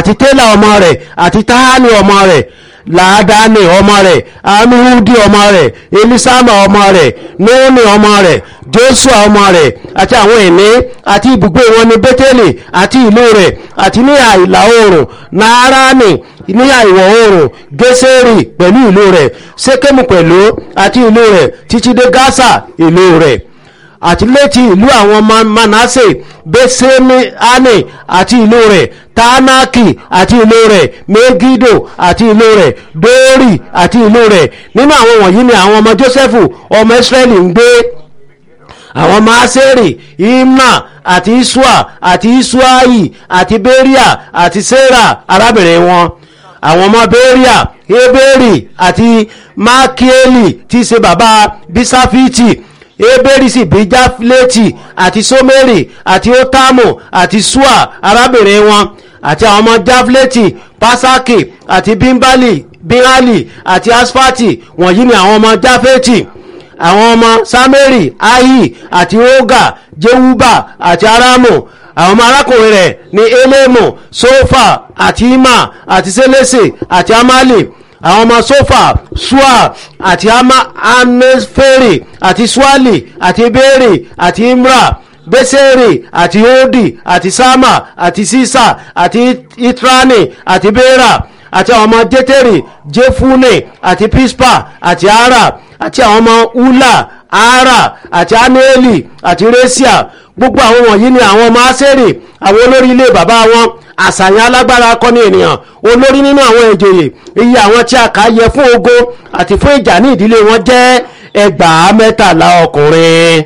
àti télà ọmọ rẹ̀ àti táhánì ọmọ rẹ̀ làádáni ọmọ rẹ̀ amihudi ọmọ rẹ̀ elisama ọmọ rẹ̀ nóòní ọmọ rẹ̀ joshua ọmọ rẹ̀ àti àwọn ìní àti ibùgbé wọn ní bẹ́tẹ̀lì àti ìlú rẹ̀ àti ní ìlà oòrùn nááránì ní ìwọ̀ oòrùn gẹ́sẹ̀rì pẹ̀lú ìlú rẹ̀ sékèmù pẹ̀lú àti ìlú rẹ̀ títí dé gásà ìlú rẹ̀ àti létí ìlú àwọn ọmọ manase bẹ́sẹ̀míánì àti ìlú rẹ̀ tánákì àti ìlú rẹ̀ megido àti ìlú rẹ̀ dóórì àti ìlú rẹ̀ nínú àwọn wọ̀nyí ni àwọn ọmọ jósẹ́fù ọmọ israẹli ń gbé àwọn ọmọ aseri imna àti isua àti isuayi àti beria àti sera arábìnrin wọn àwọn ọmọ beria heberi àti makieli tí í ṣe bàbá bisafiti eberi sì bí jáflétì àti someri àti otamu àti sua arábìnrin wọn àti àwọn ọmọ jáflétì pasaki àti bimbali bihali àti asfati wọ̀nyí ni àwọn ọmọ jáfétì àwọn ọmọ sameri ahi àti oga jewuba àti aramu àwọn ọmọ arákùnrin rẹ̀ ní elemu sofa àti ima àti selese àti amali àwọn ọmọ sofa sua àti amefere àti suali àti bere àti imra besere àti odi àti sama àti sisa àti itrani àti bera àti àwọn ọmọ jeteri jefune àti pispa àti ara àti àwọn ọmọ ula ara àti anueli àti resia gbogbo àwọn wọ̀nyí ni àwọn ọmọ aseri àwọn olórí ilé bàbá wọn àṣàyàn alágbára akọni ènìyàn olórí nínú àwọn ìjòyè iye àwọn tí a kà yẹ fún ogun àti fún ìjà ní ìdílé wọn jẹ́ ẹgbàá mẹ́tàlá ọkùnrin.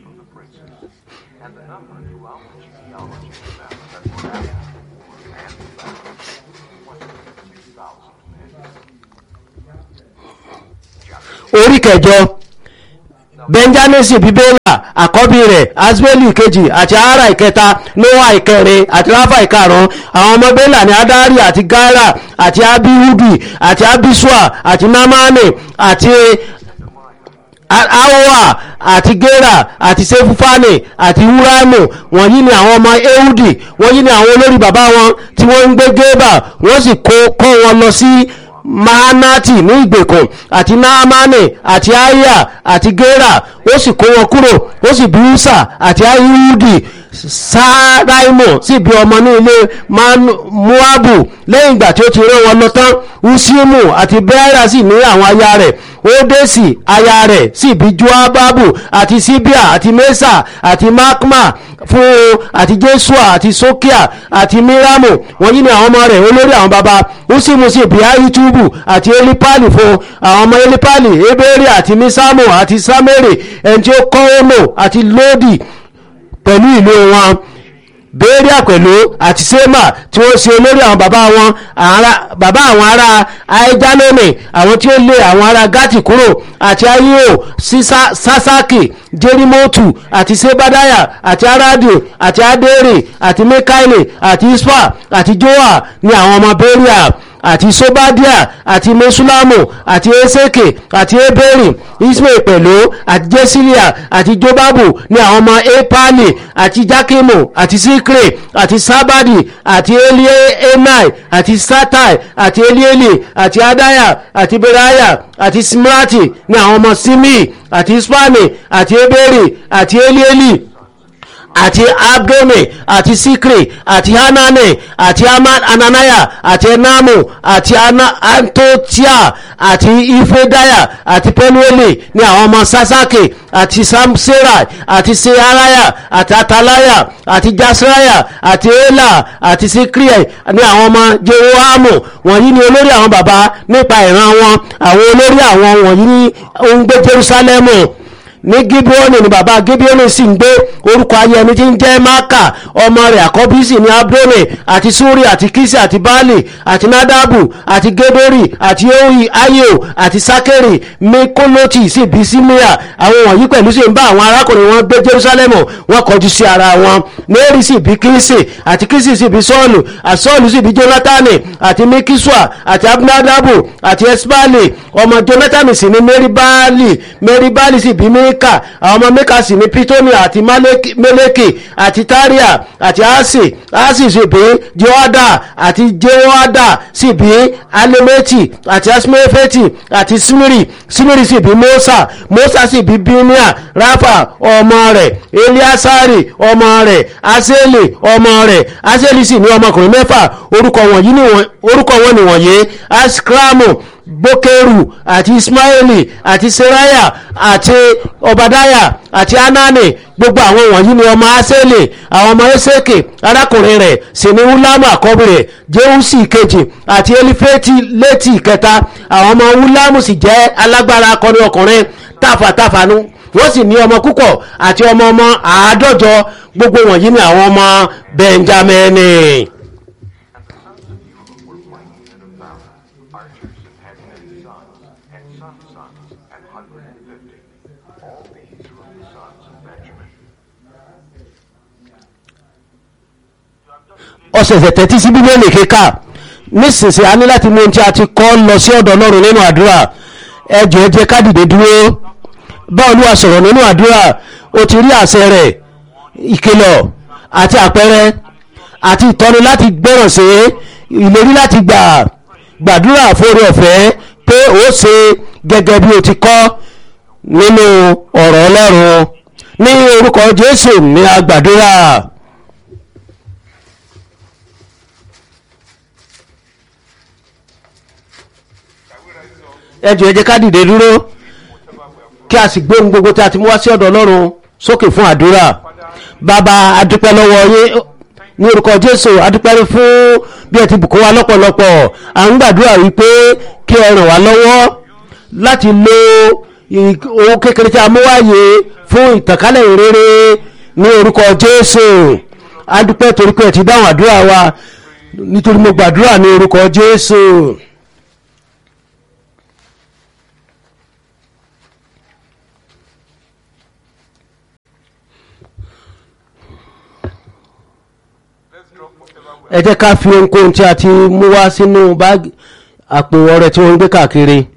orí kẹjọ benjamisi bíbélà àkọ́bí rẹ̀ asbeli kejì àti ara ìkẹta noah ìkẹrin àti rafa ìkarùn àwọn ọmọ bélà ní adari àti gara àti abihudi àti abisua àti namani àti aoa àti gera àti sefufani àti huramu wọ̀nyí ni àwọn ọmọ ehudi wọ̀nyí ni àwọn olórí bàbá wọn tí wọ́n ń gbé gébà wọ́n sì kó wọn lọ sí mahanati ní ìgbèkùn àti naamani àti aya àti gera ó sì kó wọn kúrò ó sì bí usa àti ayihudi sáráìmù sì bí ọmọ ní ilé moabu lẹ́yìn ìgbà tí ó ti rán wọn lọ tán usimu àti bẹ́ẹ̀rà sì ní àwọn aya rẹ̀ ódèsì aya rẹ̀ sì bí joababu àti sibia àti mesa àti makma fún àti jesua àti sokia àti miramu wọ̀nyí ni àwọn ọmọ rẹ̀ olórí àwọn baba usimu sì bí ahitubu àti elipali fún àwọn ọmọ elipali eberi àti misamu àti sameri ẹni tí ó kọ́ ọ́nà àti lodi pẹ̀lú ìlú wọn bẹ́ẹ̀ríà pẹ̀lú àti sẹ́mà tí wọ́n ṣe olórí àwọn bàbá wọn bàbá àwọn ará aijalome àwọn tí ó lé àwọn ará gati kúrò àti ayio sasaki jerimotu àti sebadaya àti aradio àti adere àti mekaile àti ispa àti joa ní àwọn ọmọ bẹ́ẹ̀ríà àti sobadia àti mesulamu àti eseke àti eberi ismail pẹ̀lú àti jesilia àti jobabu ní àwọn ọmọ epali àti jakimu àti sikre àti sabadi àti elienai àti satai àti elieli àti adaya àti beraya àti simrati ní àwọn ọmọ simi àti ispani àti eberi àti elieli àti abdome àti sikri àti hanane àti ananaya àti enamu àti antotia àti ifedaya àti penueli ní àwọn ọmọ sasaki àti samsera àti searaya àti atalaya àti jasraya àti ela àti sikri ní àwọn ọmọ jehoamu wọ̀nyí ni olórí àwọn baba nípa ìran wọn àwọn olórí àwọn wọ̀nyí ní òun gbé jerusalemu ní gibeoni ni bàbá gibeoni sì ń gbé orúkọ ayé ẹni tí ń jẹ́ maka ọmọ rẹ̀ àkọ́bí sì ní abdone àti suri àti kisi àti baali àti nadabu àti gedori àti oyi ayo àti sakeri mekoloti sì bí simia àwọn wọ̀nyí pẹ̀lú sì ń bá àwọn arákùnrin wọn gbé jerusalemu wọn kọjú sí ara wọn mary sì bí kisi àti kisi sì bí sọ́ọ̀lù àti sọ́ọ̀lù sì bí jonathan àti mikisua àti abinadabu àti esbali ọmọ jonathan sì ní mary baali mary baali sì bí mary mika àwọn ọmọ mika sì ní pitoni àti Maleki- meleki àti taria àti asi asi sì bí jehoada àti jehoada sì bí alemeti àti asmefeti àti simiri simiri sì bí mosa mosa sì bí binia rafa ọmọ rẹ̀ eliasari ọmọ rẹ̀ aseli ọmọ rẹ̀ aseli sì ní ọmọkùnrin mẹ́fà orúkọ wọ̀nyí ni wọ̀n- orúkọ wọn nìwọ̀nyí askramu bokeru àti ismaili àti seraya àti obadaya àti anani gbogbo àwọn wọ̀nyí ni ọmọ aseli àwọn ọmọ eseke arákùnrin rẹ̀ sì ni hulamu àkọ́bí rẹ̀ jeusi kejì àti elifeti létí kẹta àwọn ọmọ hulamu sì jẹ́ alágbára akọni ọkùnrin tàfàtàfànú wọ́n sì ní ọmọ púpọ̀ àti ọmọ ọmọ àádọ́jọ gbogbo wọ̀nyí ni àwọn ọmọ benjamini. Archers had many sons, and sons' sons, an hundred and fifty. All these were the sons of Benjamin. ọ̀sẹ̀sẹ̀ tẹ́tí sí bíbélì kíkà nísinsìnyí a ní láti mú ohun tí a ti kọ́ lọ sí ọ̀dọ̀ ọlọ́run nínú àdúrà ẹjọ́ ẹ jẹ́ ká dìde dúró bá olúwa sọ̀rọ̀ nínú àdúrà o ti rí àṣẹ rẹ̀ ìkìlọ̀ àti àpẹẹrẹ àti ìtọ́ni láti gbọ́ràn sí ìlérí láti gbà gbàdúrà fóore ọ̀fẹ́ pé ó ṣe gẹ́gẹ́ bí o ti kọ́ nínú ọ̀rọ̀ ọlọ́run ní orúkọ jésù ní agbàdúrà. ẹjọ ẹ jẹ́ ká dìde dúró kí a sì gbóhùn gbogbo tí a ti mú wá sí ọ̀dọ̀ ọlọ́run sókè fún àdúrà bàbá adúpẹ́ lọ́wọ́ yín ní orúkọ jésù adúpẹ́ fún bí ẹ ti bùkún wa lọ́pọ̀lọpọ̀ à ń gbàdúrà wípé kí ẹ ràn wá lọ́wọ́ láti lo ì- owó kékeré tí a mú wáyé fún ìtànkálẹ̀ ìrere ní orúkọ jésù adúpẹ́ torí pé ẹ ti dáhùn àdúrà wa nítorí mo gbàdúrà ní orúkọ jésù. ẹ jẹ́ ká fi ohunkóhun tí a ti mú wá sínú báàgì àpò ọrẹ tí wọ́n ń gbé káàkiri